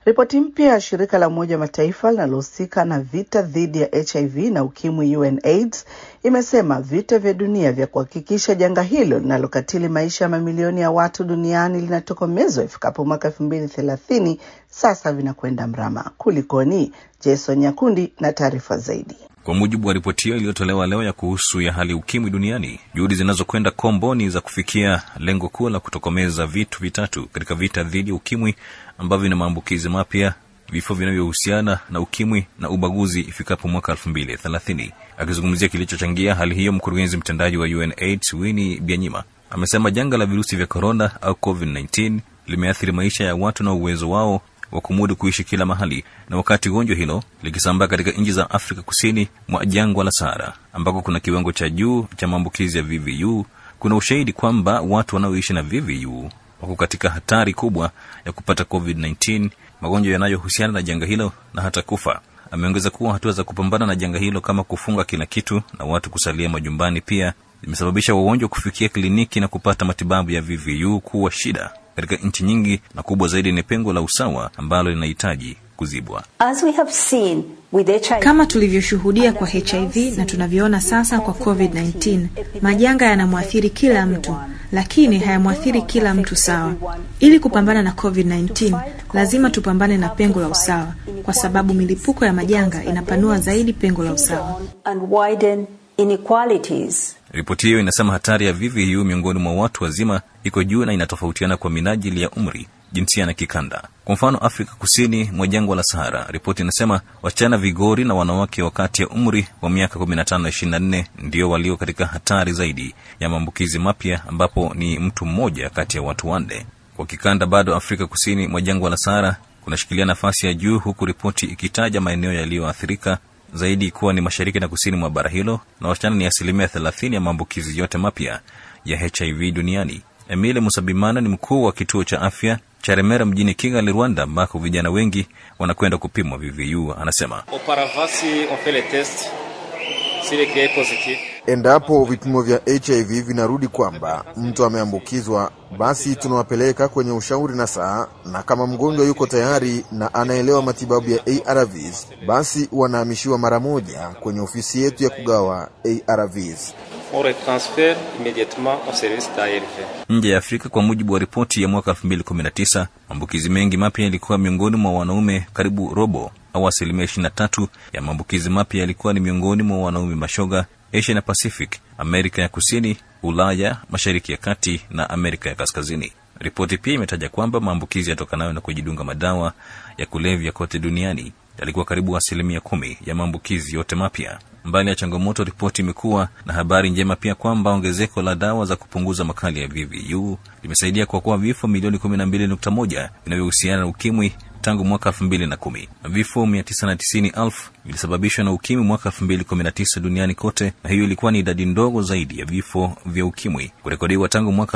Ripoti mpya ya shirika la Umoja Mataifa linalohusika na vita dhidi ya HIV na ukimwi UNAIDS imesema vita vya dunia vya kuhakikisha janga hilo linalokatili maisha ya mamilioni ya watu duniani linatokomezwa ifikapo mwaka elfu mbili thelathini sasa vinakwenda mrama. Kulikoni? Jason Nyakundi na taarifa zaidi. Kwa mujibu wa ripoti hiyo iliyotolewa leo ya kuhusu ya hali ukimwi duniani, juhudi zinazokwenda komboni za kufikia lengo kuu la kutokomeza vitu vitatu katika vita dhidi ya ukimwi ambavyo vina maambukizi mapya, vifo vinavyohusiana na ukimwi na ubaguzi ifikapo mwaka elfu mbili thelathini. Akizungumzia kilichochangia hali hiyo, mkurugenzi mtendaji wa UNAIDS Winnie Byanyima amesema janga la virusi vya korona au COVID-19 limeathiri maisha ya watu na uwezo wao wa kumudu kuishi kila mahali, na wakati gonjwa hilo likisambaa katika nchi za Afrika kusini mwa jangwa la Sahara ambako kuna kiwango cha juu cha maambukizi ya VVU, kuna ushahidi kwamba watu wanaoishi na VVU wako katika hatari kubwa ya kupata COVID-19, magonjwa yanayohusiana na janga hilo na hata kufa. Ameongeza kuwa hatua za kupambana na janga hilo kama kufunga kila kitu na watu kusalia majumbani pia zimesababisha wagonjwa kufikia kliniki na kupata matibabu ya VVU kuwa shida katika nchi nyingi, na kubwa zaidi ni pengo la usawa ambalo linahitaji kuzibwa. As we have seen with HIV, Kama tulivyoshuhudia kwa HIV na tunavyoona sasa kwa COVID-19, majanga yanamwathiri kila mtu, lakini hayamwathiri kila mtu sawa. Ili kupambana na COVID-19, lazima tupambane na pengo la usawa, kwa sababu milipuko ya majanga inapanua zaidi pengo la usawa. and widen inequalities. Ripoti hiyo inasema hatari ya VVU miongoni mwa watu wazima iko juu na inatofautiana kwa minajili ya umri, jinsia na kikanda. Kwa mfano, Afrika kusini mwa jangwa la Sahara, ripoti inasema wasichana vigori na wanawake wa kati ya umri wa miaka 15 na 24 ndio walio katika hatari zaidi ya maambukizi mapya, ambapo ni mtu mmoja kati ya watu wanne. Kwa kikanda, bado Afrika kusini mwa jangwa la Sahara kunashikilia nafasi ya juu, huku ripoti ikitaja maeneo yaliyoathirika zaidi kuwa ni mashariki na kusini mwa bara hilo, na wasichana ni asilimia thelathini ya maambukizi yote mapya ya HIV duniani. Emile Musabimana ni mkuu wa kituo cha afya cha Remera mjini Kigali, Rwanda, ambako vijana wengi wanakwenda kupimwa VVU. Anasema Auparavant, si on fait les tests, s'il est créé positif, Endapo vipimo vya HIV vinarudi kwamba mtu ameambukizwa, basi tunawapeleka kwenye ushauri na saa, na kama mgonjwa yuko tayari na anaelewa matibabu ya ARVs, basi wanahamishiwa mara moja kwenye ofisi yetu ya kugawa ARVs. on retransfère immédiatement au service d'ARV. nje ya Afrika, kwa mujibu wa ripoti ya mwaka 2019, maambukizi mengi mapya yalikuwa miongoni mwa wanaume, karibu robo au asilimia 23 ya maambukizi mapya yalikuwa ni miongoni mwa wanaume mashoga Asia na Pacific, Amerika ya Kusini, Ulaya, Mashariki ya Kati na Amerika ya Kaskazini. Ripoti pia imetaja kwamba maambukizi yatokanayo na kujidunga madawa ya kulevya kote duniani yalikuwa karibu asilimia kumi ya maambukizi yote mapya. Mbali ya changamoto, ripoti imekuwa na habari njema pia kwamba ongezeko la dawa za kupunguza makali ya VVU limesaidia kuokoa vifo milioni 12.1 vinavyohusiana na ukimwi tangu mwaka 2010. Vifo 990,000 vilisababishwa na ukimwi mwaka 2019 duniani kote, na hiyo ilikuwa ni idadi ndogo zaidi ya vifo vya ukimwi kurekodiwa tangu mwaka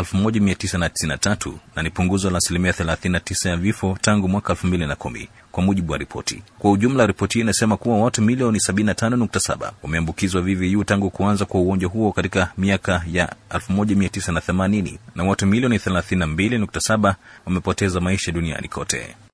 1993 na ni punguzo la asilimia 39 ya vifo tangu mwaka 2010 kwa mujibu wa ripoti. Kwa ujumla, ripoti hii inasema kuwa watu milioni 75.7 wameambukizwa VVU tangu kuanza kwa ugonjwa huo katika miaka ya 1980 na watu milioni 32.7 wamepoteza maisha duniani kote.